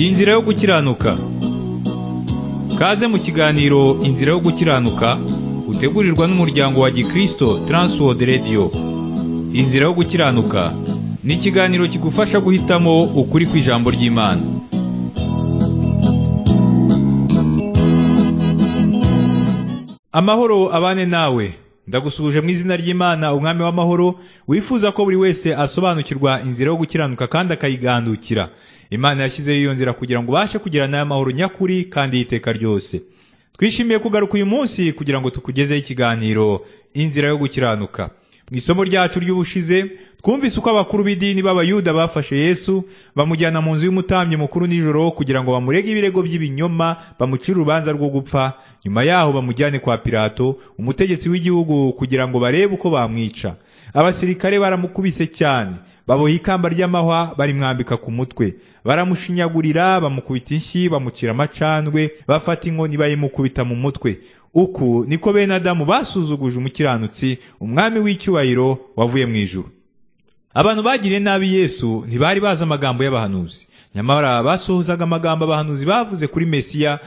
Inzira yo gukiranuka Kaze mu kiganiro Inzira yo gukiranuka utegurirwa n'umuryango wa Gikristo Transworld Radio Inzira yo gukiranuka ni ikiganiro kigufasha guhitamo ukuri kw'ijambo ry'Imana Amahoro abane nawe ndagusuhuje mu izina ry'Imana umwami w'amahoro wifuza ko buri wese asobanukirwa inzira yo gukiranuka kandi akayigandukira Imana yashyizeho iyo nzira kugira ngo ubashe kugira nayo mahoro nyakuri kandi y'iteka ryose twishimiye kugaruka uyu munsi kugira ngo tukugezeho ikiganiro inzira yo gukiranuka mu isomo ryacu ry'ubushize twumvise uko abakuru b'idini b'abayuda bafashe yesu bamujyana mu nzu y'umutambyi mukuru nijoro kugira ngo bamurege ibirego by'ibinyoma bamucire urubanza rwo gupfa nyuma yaho bamujyane kwa pilato umutegetsi w'igihugu kugira ngo barebe uko bamwica abasirikare baramukubise cyane baboha ikamba ry'amahwa barimwambika ku mutwe baramushinyagurira bamukubita inshyi bamucira amacandwe bafata inkoni bayimukubita mu mutwe uku niko bene adamu basuzuguje umukiranutsi umwami w'icyubahiro wavuye mu ijuru abantu bagiriye nabi yesu ntibari bazi amagambo y'abahanuzi nyamara basohozaga amagambo abahanuzi bavuze kuri mesiya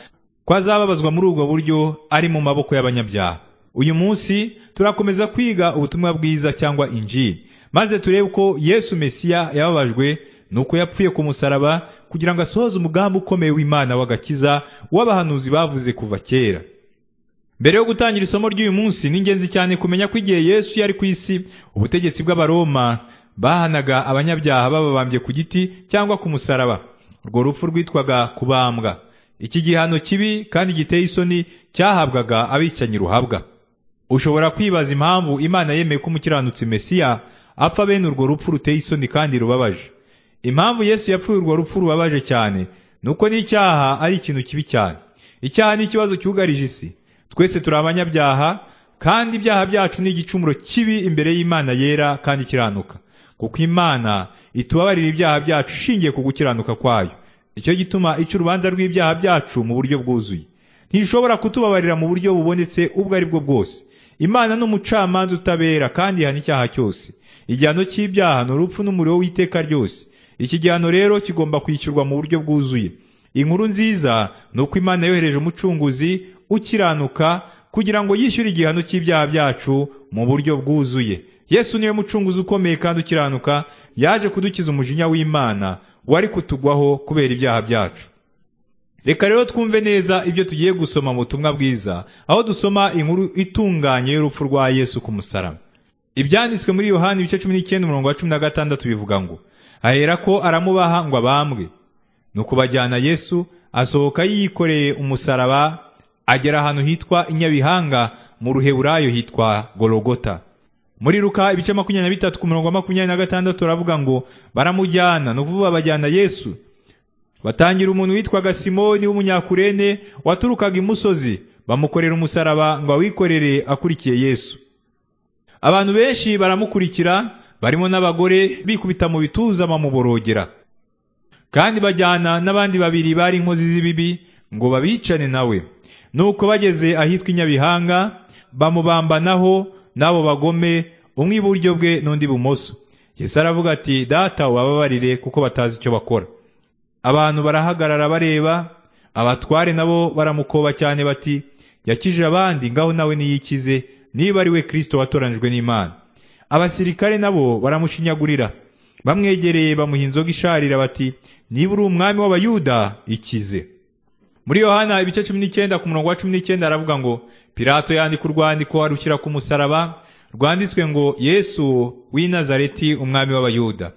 ko azababazwa muri ubwo buryo ari mu maboko y'abanyabyaha uyu munsi turakomeza kwiga ubutumwa bwiza cyangwa injili maze turebe ko yesu mesiya yababajwe nuko yapfuye ku musaraba kugira ngo asohoze umugambi ukomeye w'imana w'agakiza w'abahanuzi bavuze kuva kera mbere yo gutangira isomo ry'uyu munsi ni ingenzi cyane kumenya ko igihe yesu yari ku isi ubutegetsi bw'abaroma bahanaga abanyabyaha bababambye ku giti cyangwa ku musaraba urwo rupfu rwitwaga kubambwa iki gihano kibi kandi giteye isoni cyahabwaga abicanyi ruhabwa ushobora kwibaza impamvu imana yemeye ko umukiranutsi mesiya apfa bene urwo rupfu ruteye isoni kandi rubabaje impamvu yesu yapfuye urwo rupfu rubabaje cyane ni uko n'icyaha ari ikintu kibi cyane icyaha ni ikibazo cyugarije isi twese turi abanyabyaha kandi ibyaha byacu ni igicumuro kibi imbere y'imana yera kandi ikiranuka kuko imana itubabarira ibyaha byacu ishingiye ku gukiranuka kwayo icyo gituma ica urubanza rw'ibyaha byacu mu buryo bwuzuye ntishobora kutubabarira mu buryo bubonetse ubwo ari bwo bwose imana ni umucamanza utabera kandi ihana icyaha cyose igihano cy'ibyaha ni urupfu n'umuriro w'iteka ryose iki gihano rero kigomba kwishyurwa mu buryo bwuzuye inkuru nziza ni uko imana yohereje umucunguzi ukiranuka kugira ngo yishyure igihano cy'ibyaha byacu mu buryo bwuzuye yesu niwe mucunguzi ukomeye kandi ukiranuka yaje kudukiza umujinya w'imana wari kutugwaho kubera ibyaha byacu reka rero twumve neza ibyo tugiye gusoma mu butumwa bwiza aho dusoma inkuru itunganye y'urupfu rwa yesu ku musaraba ibyanditswe muri yohani ibice cumi n'icyenda umurongo wa cumi na gatandatu bivuga ngo ahera ko aramubaha ngo abambwe ni ukubajyana yesu asohoka yiyikoreye umusaraba agera ahantu hitwa inyabihanga mu ruheburayo hitwa gorogota muri ruka ibice makumyabiri na bitatu ku murongo wa makumyabiri na gatandatu baravuga ngo baramujyana ni ukuvuga bajyana yesu batangira umuntu witwaga simoni w'umunyakurene waturukaga imusozi bamukorera umusaraba ngo awikorere akurikiye yesu abantu benshi baramukurikira barimo n'abagore bikubita mu bituza bamuborogera kandi bajyana n'abandi babiri bari inkozi z'ibibi ngo babicane nawe nuko bageze ahitwa inyabihanga bamubambanaho n'abo bagome umwe iburyo bwe n'undi ibumoso Yesu aravuga ati data ubababarire kuko batazi icyo bakora abantu barahagarara bareba abatware nabo baramukoba cyane bati yakije abandi ngaho nawe niyikize niba ari we kirisito watoranijwe n'imana abasirikare nabo baramushinyagurira bamwegereye bamuha inzoga isharira bati niba uri umwami w'abayuda ikize muri yohana ibice cumi n'icyenda ku murongo wa cumi n'icyenda aravuga ngo pilato yandika urwandiko arushyira ku musaraba rwanditswe ngo yesu w'i nazareti umwami w'abayuda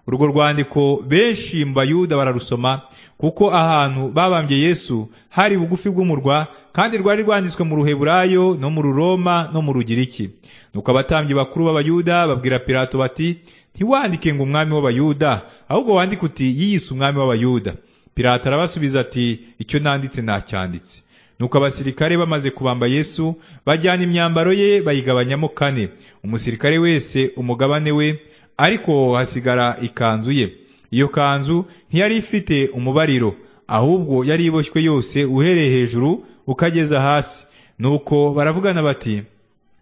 urwo rwandiko benshi mu bayuda bararusoma kuko ahantu babambye yesu hari bugufi bw'umurwa kandi rwari rwanditswe mu ruheburayo no mu ruroma no mu rugiriki nuko abatambyi bakuru b'abayuda babwira pilato bati ntiwandike ngo umwami w'abayuda ahubwo wandike uti yiyise umwami w'abayuda Pilato arabasubiza ati icyo nanditse nacyanditse nuko abasirikare bamaze kubamba yesu bajyana imyambaro ye bayigabanyamo kane umusirikare wese umugabane we ariko hasigara ikanzu ye iyo kanzu ntiyari ifite umubariro ahubwo yari iboshywe yose uhereye hejuru ukageza hasi nuko baravugana bati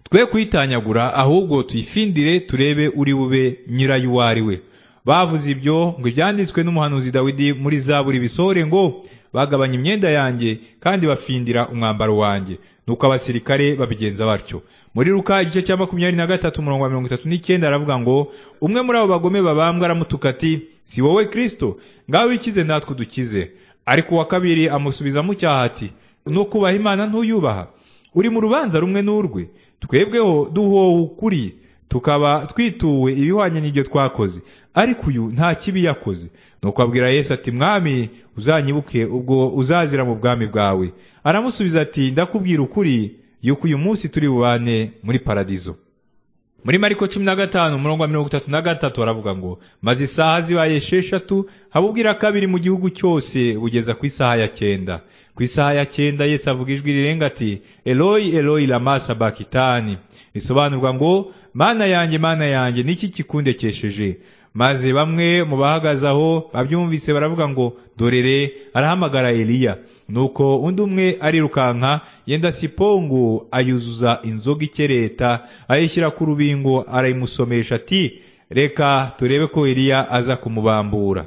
twe kuyitanyagura ahubwo tuyifindire turebe uri bube nyirayo uwo ari we bavuze ibyo ngo ibyanditswe n'umuhanuzi Dawidi muri zaburi bisohore ngo bagabanya imyenda yanjye kandi bafindira umwambaro wanjye nuko abasirikare babigenza batyo muri Luka igice cya makumyabiri na gatatu umurongo wa mirongo itatu n'icyenda aravuga ngo umwe muri abo bagome babambwa aramutuka ati si wowe Kristo ngaho wikize natwe udukize ariko uwa kabiri amusubiza mu cyaha ati no kubaha imana ntuyubaha uri mu rubanza rumwe n'urwe twebweho duhowe ukuri tukaba twituwe ibihwanye n'ibyo twakoze ariko uyu nta kibi yakoze nuko abwira Yesu ati mwami uzanyibuke ubwo uzazira mu bwami bwawe aramusubiza ati ndakubwira ukuri yuko uyu munsi turi bubane muri paradizo muri mariko cumi na gatanu umurongo wa mirongo itatu na gatatu aravuga ngo maze isaha zibaye esheshatu haba ubwira kabiri mu gihugu cyose bugeza ku isaha ya cyenda ku isaha ya cyenda yesu avuga ijwi rirenga ati eloyi eloyi lama sabakitani bisobanurwa ngo mana yanjye mana yanjye niki kikundekesheje maze bamwe mu bahagaze aho babyumvise baravuga ngo dorere arahamagara eliya nuko undi umwe arirukanka yenda sipongu ayuzuza inzoga ikereta ayishyira ku rubingo arayimusomesha ati reka turebe ko eliya aza kumubambura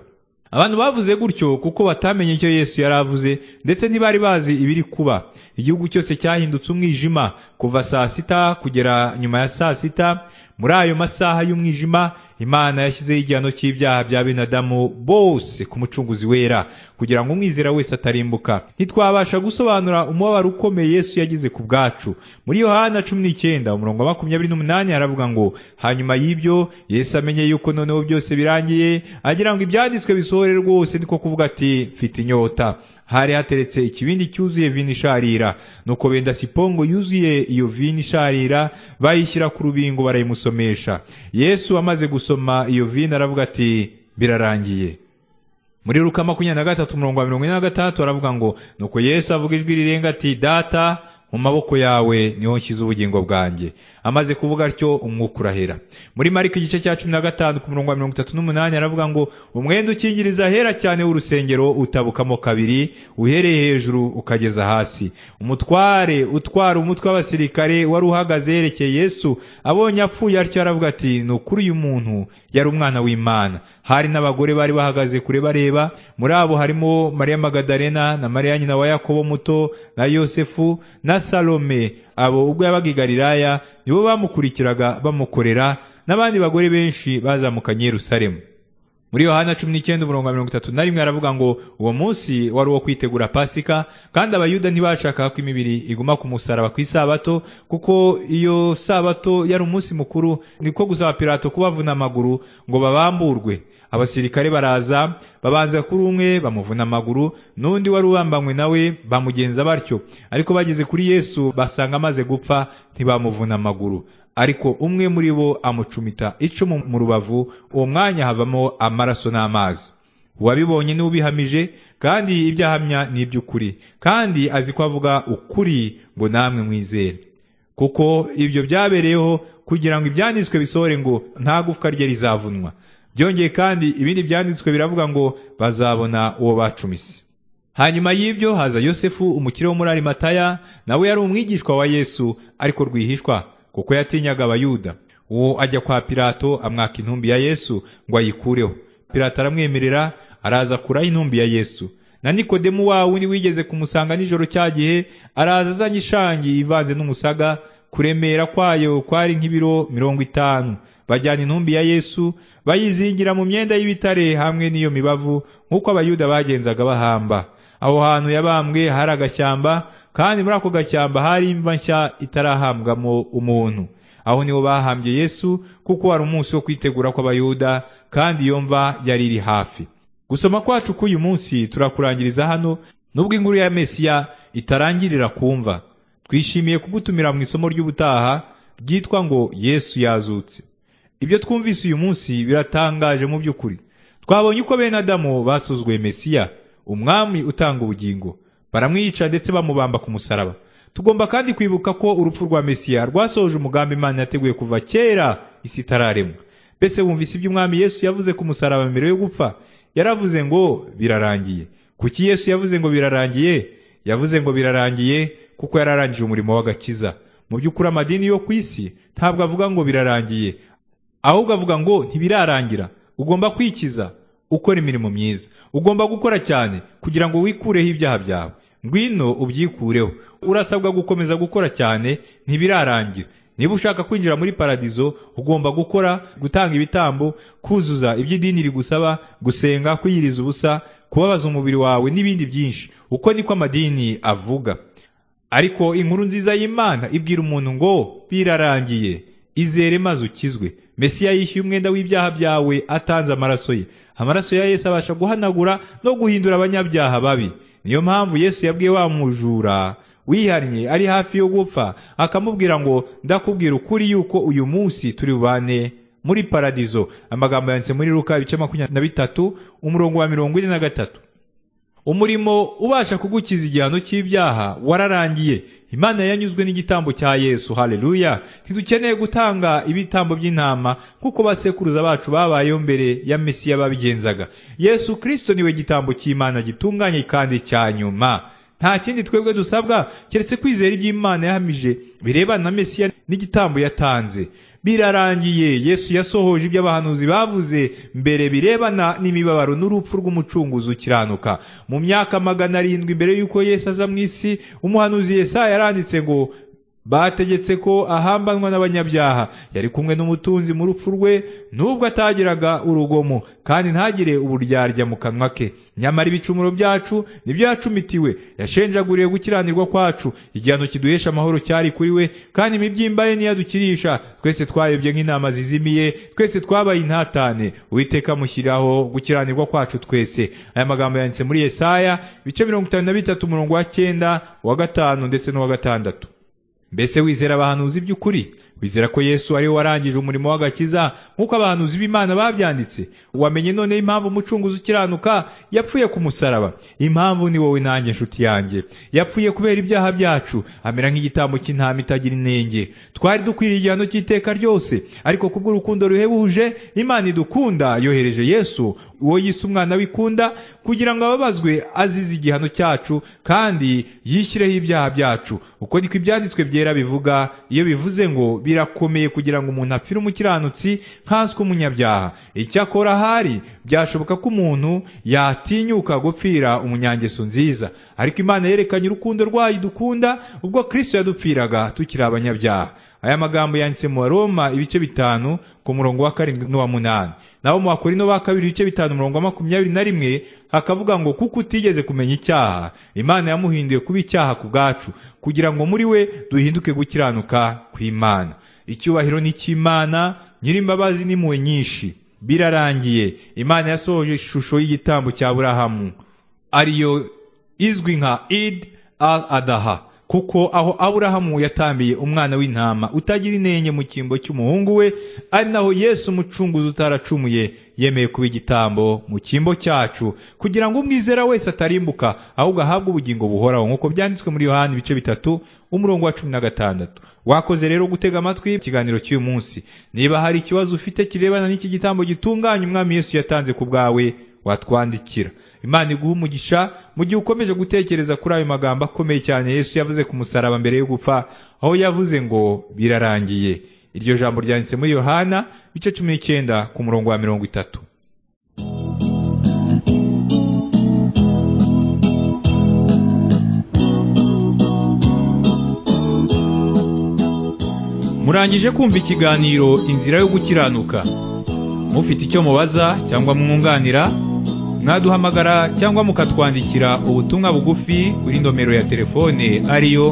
abantu bavuze gutyo kuko batamenye icyo yesu yari avuze ndetse ntibari bazi ibiri kuba igihugu cyose cyahindutse umwijima kuva saa sita kugera nyuma ya saa sita muri ayo masaha y'umwijima imana yashyizeho igihano cy'ibyaha bya bene adamu bose ku mucunguzi wera kugira ngo umwizera wese atarimbuka ntitwabasha gusobanura umubabaro ukomeye yesu yagize ku bwacu muri yohana cumi n'icyenda umurongo wa makumyabiri n'umunani aravuga ngo hanyuma y'ibyo yesu amenye yuko noneho byose birangiye agira ngo ibyanditswe bisohore rwose niko kuvuga ati mfite inyota hari hateretse ikibindi cyuzuye vino isharira nuko benda sipongo yuzuye iyo vino isharira bayishyira ku rubingo barayimusomesha yesu amaze gusoma iyo vino aravuga ati birarangiye muri ruka makumyabiri na gatatu umurongo wa mirongo ine na gatandatu aravuga ngo nuko yesu avuga ijwi rirenga ati data mu maboko yawe niho nshyize ubugingo bwanjye amaze kuvuga atyo umwuka urahera muri mariko igice cya cumi na gatanu ku murongo wa mirongo itatu n'umunani aravuga ngo umwenda ukingiriza ahera cyane w'urusengero utabukamo kabiri uhereye hejuru ukageza hasi umutware utwara umutwe w'abasirikare wari uhagaze yerekeye yesu abonye apfuye atyo aravuga ati ni ukuri uyu muntu yari umwana w'imana hari n'abagore bari bahagaze kure bareba muri abo harimo mariya magadarena na mariya nyina wa yakobo muto na yosefu na salome abo ubwo yabaga i galilaya nibo bamukurikiraga bamukorera n'abandi bagore benshi bazamukanye yerusalemu muri yohana cumi n'icyenda umurongo wa mirongo itatu na rimwe aravuga ngo uwo munsi wari uwo kwitegura pasika kandi abayuda ntibashakaga ko imibiri iguma ku musaraba ku isabato kuko iyo sabato yari umunsi mukuru niko gusaba pirato kubavuna amaguru ngo babamburwe abasirikare baraza babanza kuri umwe bamuvuna amaguru n'undi wari ubambanywe nawe bamugenza batyo ariko bageze kuri yesu basanga amaze gupfa ntibamuvuna amaguru ariko umwe muri bo amucumita icumu mu rubavu uwo mwanya havamo amaraso n'amazi uwabibonye n'ubihamije kandi ibyo ahamya ni iby'ukuri kandi azi ko avuga ukuri ngo namwe mwizere kuko ibyo byabereyeho kugira ngo ibyanditswe bisohore ngo nta gufwa rye rizavunwa byongeye kandi ibindi byanditswe biravuga ngo bazabona uwo bacumise hanyuma y'ibyo haza yosefu umukire wo muri arimataya nawe yari umwigishwa wa yesu ariko rwihishwa kuko yatinyaga abayuda uwo ajya kwa pilato amwaka intumbi ya yesu ngo ayikureho pilato aramwemerera araza kuraho intumbi ya yesu na nikodemu wawe undi wigeze kumusanga nijoro cya gihe araza azanye ishangi ivanze n'umusaga kuremera kwayo kwari nk'ibiro mirongo itanu bajyana intumbi ya yesu bayizingira mu myenda y'ibitare hamwe n'iyo mibavu nk'uko abayuda bagenzaga bahamba aho hantu yabambwe hari agashyamba kandi muri ako gashyamba hari imva nshya itarahambwamo umuntu aho niho bahambye yesu kuko wari umunsi wo kwitegura kw'abayuda kandi iyo mva yari iri hafi gusoma kwacu k'uyu munsi turakurangiriza hano nubwo inkuru ya mesiya itarangirira kumva twishimiye kugutumira mu isomo ry'ubutaha ryitwa ngo yesu yazutse ibyo twumvise uyu munsi biratangaje mu by'ukuri twabonye uko bene adamu basuzuguye mesiya umwami utanga ubugingo baramwica ndetse bamubamba ku musaraba tugomba kandi kwibuka ko urupfu rwa mesiya rwasohoje umugambi imana yateguye kuva kera isi itararemwa mbese wumvise ibyo umwami yesu yavuze ku musaraba mbere yo gupfa yaravuze ngo birarangiye kuki yesu yavuze ngo birarangiye yavuze ngo birarangiye kuko yararangije umurimo w'agakiza mu by'ukuri amadini yo ku isi ntabwo avuga ngo birarangiye ahubwo avuga ngo ntibirarangira ugomba kwikiza ukora imirimo myiza ugomba gukora cyane kugira ngo wikureho ibyaha byawe ngwino ubyikureho urasabwa gukomeza gukora cyane ntibirarangira niba ushaka kwinjira muri paradizo ugomba gukora gutanga ibitambo kuzuza ibyo idini rigusaba gusenga kwiyiriza ubusa kubabaza umubiri wawe n'ibindi byinshi uko niko amadini avuga ariko inkuru nziza y'imana ibwira umuntu ngo birarangiye izere maze ukizwe mesiya yishyuye umwenda w'ibyaha byawe atanze amaraso ye amaraso ya yesu abasha guhanagura no guhindura abanyabyaha babi niyo mpamvu yesu yabwiye wa mujura wihannye ari hafi yo gupfa akamubwira ngo ndakubwira ukuri yuko uyu munsi turi bubane muri paradizo amagambo yanditse muri ruka ibice makumyabiri na bitatu umurongo wa mirongo ine na gatatu umurimo ubasha kugukiza igihano cy'ibyaha wararangiye imana yanyuzwe n'igitambo cya yesu haleluya ntidukeneye gutanga ibitambo by'intama nk'uko basekuruza bacu babayeho mbere ya mesiya babigenzaga yesu kirisito niwe gitambo cy'imana gitunganye kandi cya nyuma nta kindi twebwe dusabwa keretse kwizera ibyo imana yahamije birebana na mesiya n'igitambo yatanze birarangiye yesu yasohoje ibyo abahanuzi bavuze mbere birebana n'imibabaro n'urupfu rw'umucunguzi ukiranuka mu myaka magana arindwi mbere y'uko yesu aza mu isi umuhanuzi yesaya yaranditse ngo bategetse ko ahambanwa n'abanyabyaha yari kumwe n'umutunzi mu rupfu rwe n'ubwo atagiraga urugomo kandi ntagire uburyarya mu kanwa ke nyamara ibicumuro byacu nibyo yacumitiwe yashenjaguriye gukiranirwa kwacu igihano kiduhesha amahoro cyari kuri we kandi imibyimba ye ntiyadukirisha twese twayobye nk'intama zizimiye twese twabaye intatane uwiteka amushyiriraho gukiranirwa kwacu twese aya magambo yanditse muri yesaya ibice mirongo itanu na bitatu umurongo wa cyenda uwa gatanu ndetse n'uwa gatandatu mbese wizera abahanuzi by'ukuri wizera ko yesu ari we warangije umurimo w'agakiza nk'uko abahanuzi b'imana babyanditse wamenye none impamvu umucunguzi ukiranuka yapfuye ku musaraba impamvu ni wowe nanjye nshuti yanjye yapfuye kubera ibyaha byacu amera nk'igitambo cy'intama itagira inenge twari dukwiriye igihano cy'iteka ryose ariko kubw'urukundo ruhebuje imana idukunda yohereje yesu uwo yise umwana wikunda kugira ngo ababazwe azize igihano cyacu kandi yishyireho ibyaha byacu uko niko ibyanditswe byera bivuga iyo bivuze ngo birakomeye kugira ngo umuntu apfire umukiranutsi nkanswe umunyabyaha icyakora ahari byashoboka ko umuntu yatinyuka gupfira umunyangeso nziza ariko imana yerekanye urukundo rwayo dukunda ubwo kirisito yadupfiraga tukiri abanyabyaha aya magambo yanditse mu baroma ibice bitanu ku murongo wa karindwi n'uwa munani naho mu bakorino ba kabiri ibice bitanu umurongo wa makumyabiri na rimwe hakavuga ngo kuko utigeze kumenya icyaha imana yamuhinduye kuba icyaha ku bwacu kugira ngo muri we duhinduke gukiranuka kw'imana icyubahiro ni icy'imana nyir'imbabazi n'impuhwe nyinshi birarangiye imana yasohoje ishusho y'igitambo cya burahamu ariyo izwi nka id al adaha kuko aho aburahamu yatambiye umwana w'intama utagira inenge mu cyimbo cy'umuhungu we ari naho yesu umucunguzi utaracumuye yemeye kuba igitambo mu cyimbo cyacu kugira ngo umwizera wese atarimbuka ahubwo ahabwe ubugingo buhoraho nk'uko byanditswe muri yohani ibice bitatu umurongo wa cumi na gatandatu wakoze rero gutega amatwi ikiganiro cy'uyu munsi niba hari ikibazo ufite kirebana n'iki gitambo gitunganya umwami yesu yatanze ku bwawe watwandikira imana iguha umugisha mu gihe ukomeje gutekereza kuri ayo magambo akomeye cyane yesu yavuze ku musaraba mbere yo gupfa aho yavuze ngo birarangiye iryo jambo ryanditse muri yohana ibice cumi n'icyenda ku murongo wa mirongo itatu murangije kumva ikiganiro inzira yo gukiranuka mufite icyo mubaza cyangwa mwunganira mwaduhamagara cyangwa mukatwandikira ubutumwa bugufi kuri nomero ya telefone ariyo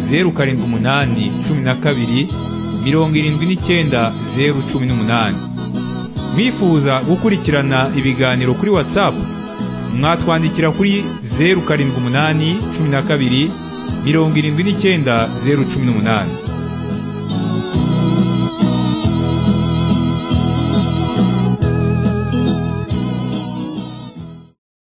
zeru karindwi umunani cumi na kabiri mirongo irindwi n'icyenda zeru cumi n'umunani mwifuza gukurikirana ibiganiro kuri watsapu mwatwandikira kuri zeru karindwi umunani cumi na kabiri mirongo irindwi n'icyenda zeru cumi n'umunani